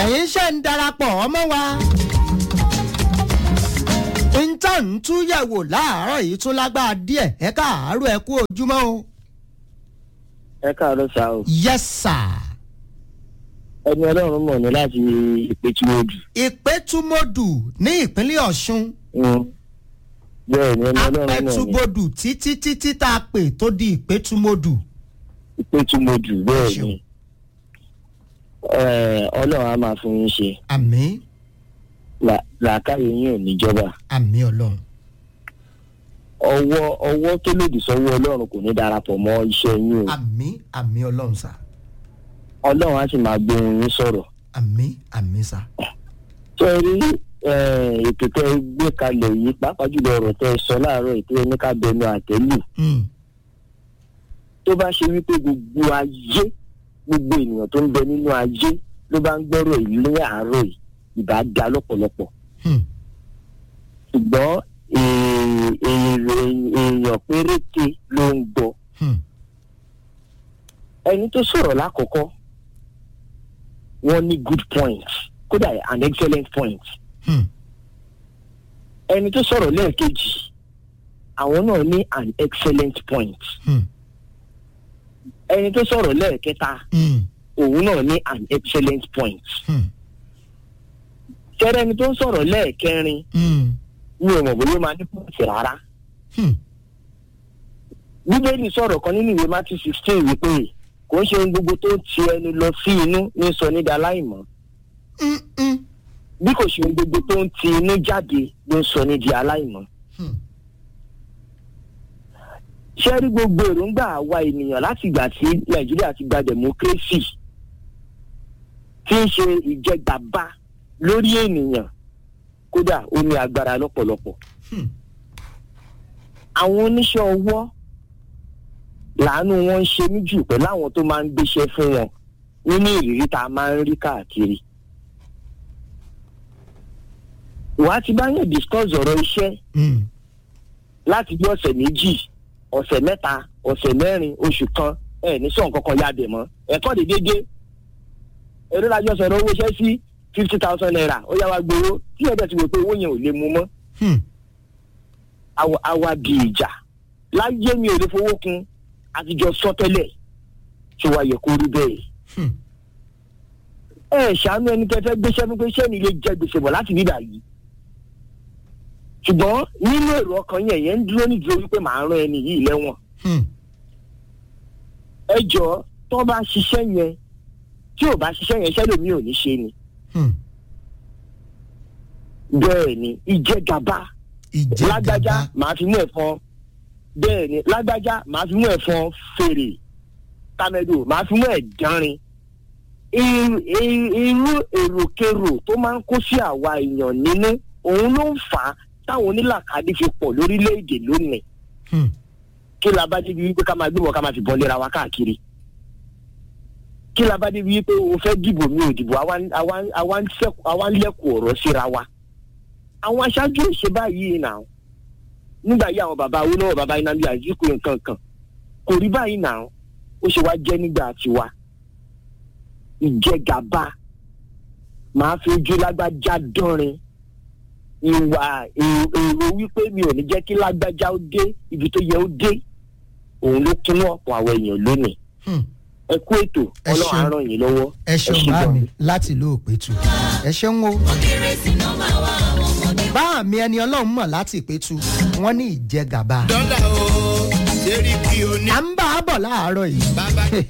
ẹ̀yin ṣe ń darapọ̀ ọmọ wa. níta ń túyẹ̀wò láàárọ̀ yìí tún lágbára díẹ̀ ẹ káàárọ̀ ẹ kú ojúmọ́ o. ẹ káàárọ̀ sá o yes sir. ẹni ọlọ́run mọ̀ ní láti ìpẹ́tùmọ́dù. ìpẹ́tùmọ́dù ní ìpínlẹ̀ ọ̀ṣun bẹ́ẹ̀ ni ẹni ọlọ́run mọ̀ ní apẹ́tùmọ́dù títí títí tá a pè tó di ìpẹ́tùmọ́dù. ìpẹ́tùmọ́dù bẹ́ẹ̀ Ṣeun. ni Ẹ, ọlọ́run á máa fún yín ṣe àmì Là- làákàyè yín ò níjọba àmì ọlọ́run. ọwọ́ ọwọ́ tó lòdì sọ́wọ́ ọlọ́run kò ní darapọ̀ mọ́ iṣẹ́ yín o àmì àmì ọlọ́run sà ọlọ́run á sì máa gbé yín sọ̀rọ̀ àmì àmì sà. ṣé ẹ rí ẹ, ètò tẹ ẹ gbé kalẹ̀ yìí pàápàá jùlọ ọ̀rọ̀ tẹ ẹ sọ láàárọ̀ ètò ẹni ká bẹnu àtẹ́lù Mm. tó bá ṣe wípé gbogbo ayé gbogbo ènìyàn tó ń bẹ nínú ayé ló bá ń gbọ́rọ̀ yìí ní àárọ̀ yìí ìbá da lọ́pọ̀lọpọ̀ Hmm. ṣùgbọ́n èè- èè- èèyàn péréte ló ń gbọ́ Hmm. ẹni tó sọ̀rọ̀ lákọ̀ọ́kọ́ wọ́n ní good point kódà an excellent point Hmm. ẹni tó sọ̀rọ̀ lẹ́ẹ̀kejì àwọn náà ní an excellent point Hmm. ẹni tó sọ̀rọ̀ lẹ́ẹ̀kẹta Hmm. òun náà ní an excellent point Hmm. tẹ́rẹ́ ẹni tó ń sọ̀rọ̀ lẹ́ẹ̀kẹrin Hmm. mi ò mọ̀ bóyá ó máa ní pọ́ǹsì rárá Hmm. bíbélì sọ̀rọ̀ kan nínú ìwé matthew sixteen wípé kò ń ṣe ohun gbogbo tó ń ti ẹnu lọ sí inú ní sọ ní daláìmọ́ Hmm. Hmm. bí kò ṣe ohun gbogbo tó ń ti inú jáde ló ń sọ ní di aláìmọ́ Hmm. ṣé rí gbogbo èròǹgbà àwa ènìyàn láti ìgbà tí nàìjíríà ti gba democracy tí ń ṣe ìjẹgàba lórí ènìyàn kódà ó ní agbára lọ́pọ̀lọpọ̀ Hmm. àwọn oníṣẹ́ ọwọ́ làánú wọn ń ṣe mí jù pẹ̀lú àwọn tó máa ń gbéṣẹ́ fún wọn nínú ìrírí tá a máa ń rí káàkiri. wàá ti bá yàn discuss ọ̀rọ̀ iṣẹ́ Hmm. láti bí ọ̀sẹ̀ méjì ọ̀sẹ̀ mẹ́ta ọ̀sẹ̀ mẹ́rin oṣù kan ẹ̀ ní sọ̀n kankan ya dẹ̀ mọ́ ẹ̀kọ́ dé dédé eré lájọ sọ̀rọ̀ owó iṣẹ́ sí fifty thousand naira ó yá wa gbowó tí ẹ̀dẹ̀ ti wò pé owó yẹn ò lè mú mọ́ Hmm. àwa àwa di ìjà láyé mi ò lè fowó kun àtijọ́ sọ tẹ́lẹ̀ tí wàá yẹ kó rí bẹ́ẹ̀. Hmm. ẹ ṣàánú ẹni tẹ́ fẹ́ gbéṣẹ́ fún pé iṣẹ́ mi lè jẹ gbèsè bọ̀ láti rí báyìí. ṣùgbọ́n nínú èrò ọkàn yẹn yẹn ń dúró nídúró wípé màá rán ẹni yìí lẹ́wọ̀n. Hmm. ẹ jọ tó bá ṣiṣẹ́ yẹn tí ò bá ṣiṣẹ́ yẹn ṣẹ́ lómi ò ní ṣe ni. Hmm. bẹ́ẹ̀ ni ìjẹgàba lágbájá ìjẹgàba màá fi mú ẹ̀fọn bẹ́ẹ̀ ni lágbájá màá fi mú ẹ̀fọn fèrè tàmẹ́dò màá fi mú ẹ̀dánrin irú irú èròkèrò tó máa ń kó sí àwa èèyàn nínú òun ló ń fà á táwọn onílàkadì fi pọ̀ lórílẹ̀‐èdè lónìí Hmm. kí la bá débi wípé ká máa gbé wọn ká máa fi bọ́ lera wa káàkiri kí la bá débi wípé o fẹ́ dìbò mi ò dìbò àwa àwa àwa ń sẹ́kù- àwa ń lẹ́kùn ọ̀rọ̀ síra wa àwọn aṣáájú ìṣe báyìí nà ó nígbà yí àwọn bàbá awólọ́wọ̀ bàbá ináli àzíkù nǹkan kan kò rí báyìí nà ó ó ṣe wá jẹ́ nígbà tiwa ìjẹgàba màá fi ojú lágbájá dánrin ìwà èrò èrò wípé mi ò ní jẹ́ kí lágbájá ó dé ibi tó yẹ ó dé òun ló kúnú ọ̀pọ̀ àwọn èèyàn lónìí Hmm. ẹ kú ètò Ẹ ọlọ́run á ṣeun. ràn yín lọ́wọ́ ẹ ṣeun ṣé bá gan. mi láti ìlú òpétu ẹ ṣeun o. bá mi ẹni ọlọ́run mọ̀ láti ìpétu wọ́n ní ìjẹgàba. dọ́là o ṣerí kí o ní à ń bá a bọ̀ láàárọ̀ yìí bàbá